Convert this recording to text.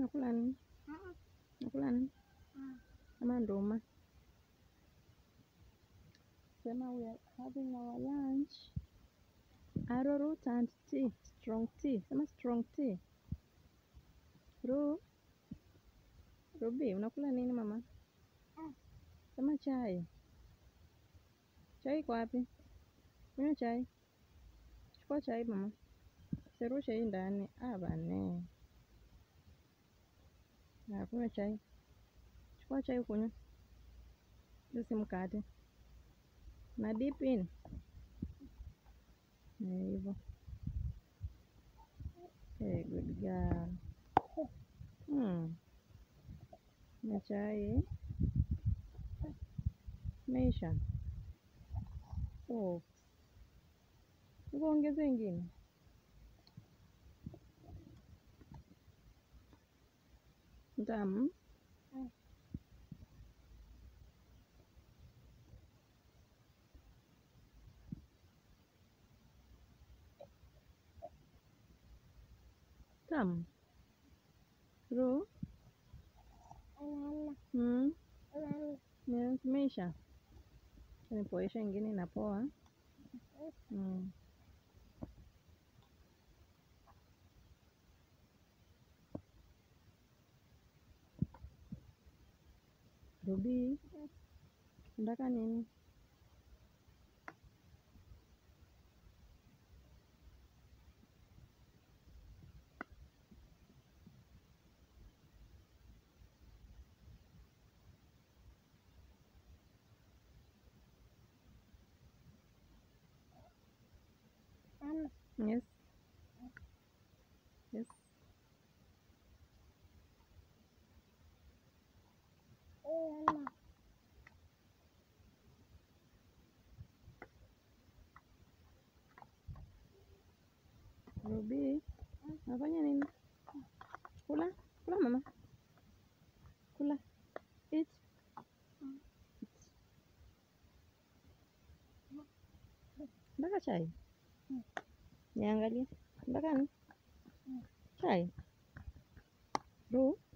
Unakula nini? Unakula nini? Ama nduma? Sema we are having our lunch. Arrowroot and tea. Strong tea. Sema strong tea. Ru. Ruby, unakula nini mama? Sema chai. Chai iko wapi? Kunywa chai. Chukua chai mama. Serushe hii ndani. Ah, bane. Na kunywa chai. Chukua chai ukunywe. Hiyo si mkate. Na dip in. Eh, hivyo. Eh, good girl. Hmm. Na chai. Meisha. Oh. Hivyo ongeza ingine. Tamu. Tamu. Ru. Hmm. Yes, Meisha. Nipoesha ingine inapoa. Hmm. Ruby. Unataka nini? Yes. Yes. Ruby. Unafanya nini? Kula. Kula mama. Kula. Eat. Nataka chai. Niangalie. Nataka nini? Chai. Ru.